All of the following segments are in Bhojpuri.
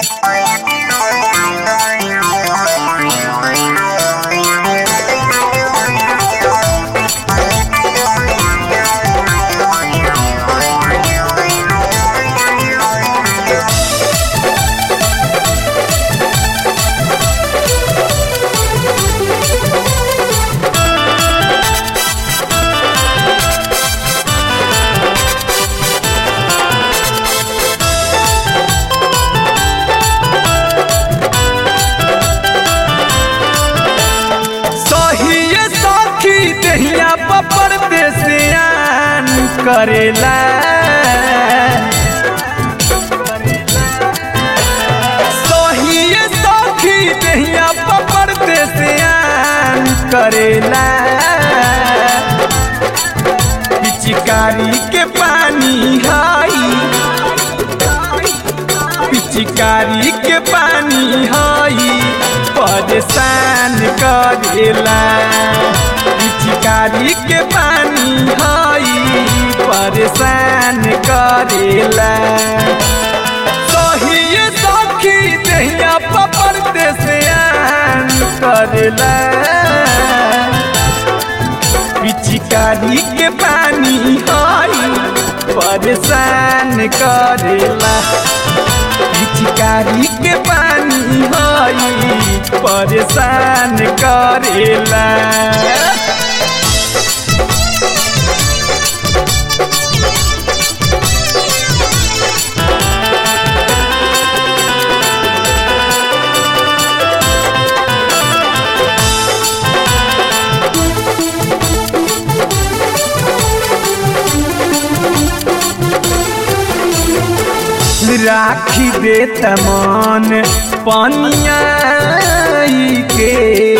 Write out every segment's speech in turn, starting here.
सहिए सखी दहिया पपर देसियान करेला सहिए सखी दहिया पपर देसियान करेला पिचकारी के पानी हाई पिचकारी के पानी हई परेशान करेला पिचकारी के पानी हई परेशान करेला सही सखी दहिया पपर देसियान करेला पिचकारी के पानी हई परेशान करेला पिचकारी के पानी हई परेशान करेला राखी दे तमन पनिया के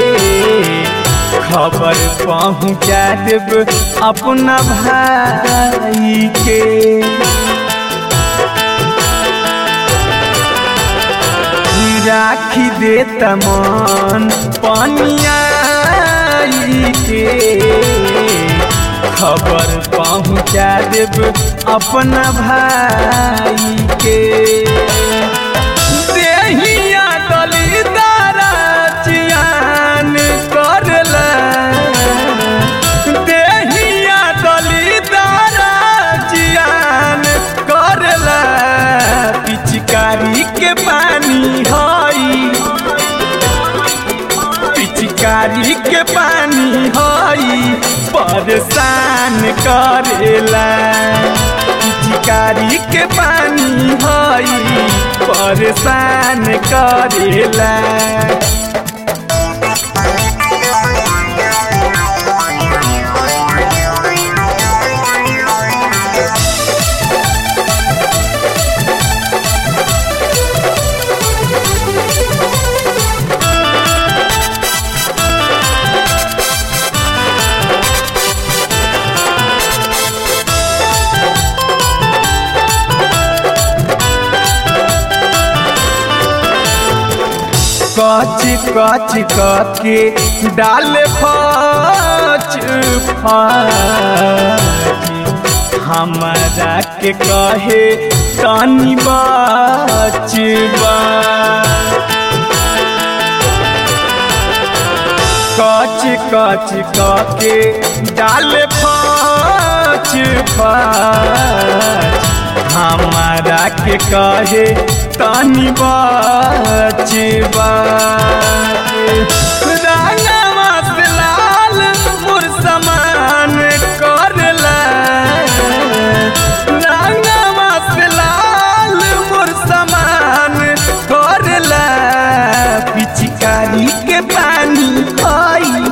खबर पहुँचा देब अपना भाई के राखी दे तमन पनिया के खबर पहुँचा देब अपना भाई के देहिया दलिदारा चियान करला देहिया दलिदारा चियान करला पिचकारी के पानी हई पिचकारी के पानी हई परेशान करेला पिचकारी के पानी हई परेशान करेला कच कच के डाल फच फच हमरा के कहे तनी बचबा कच कच के डाल फच फच हमारा के कहे तनी बचबा रंगवा से लाल मोर समान करला रंगवा से लाल मोर समान करला पिचकारी के पानी हई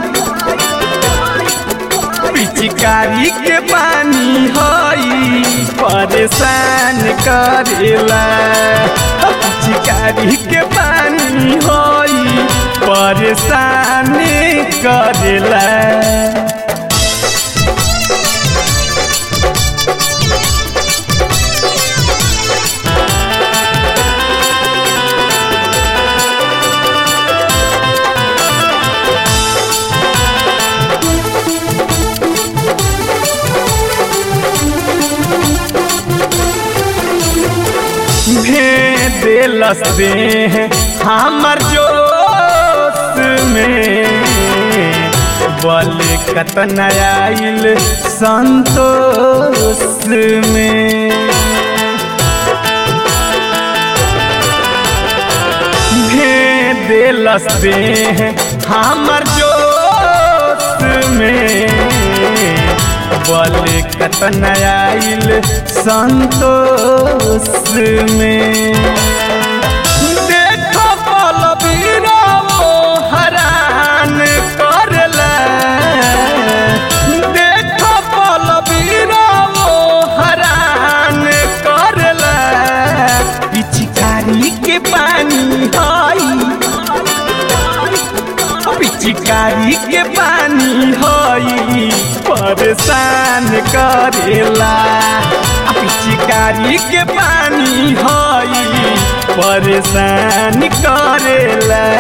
पिचकारी के पानी हई परेशान करेला पिचकारी के पानी हई परेशान करेला भेड़ देलस दे हमर जोश में बल कतना आइल संतोष में भे देलस दे हमर जोश में बल कतना आइल संतोष में देखो बलबीरा वो हरान करला देखो बलबीरा वो हरान करला पिचकारी के पानी हई पिचकारी के पानी हई परेशान करेला पिचकारी के पानी हई परेशान करेला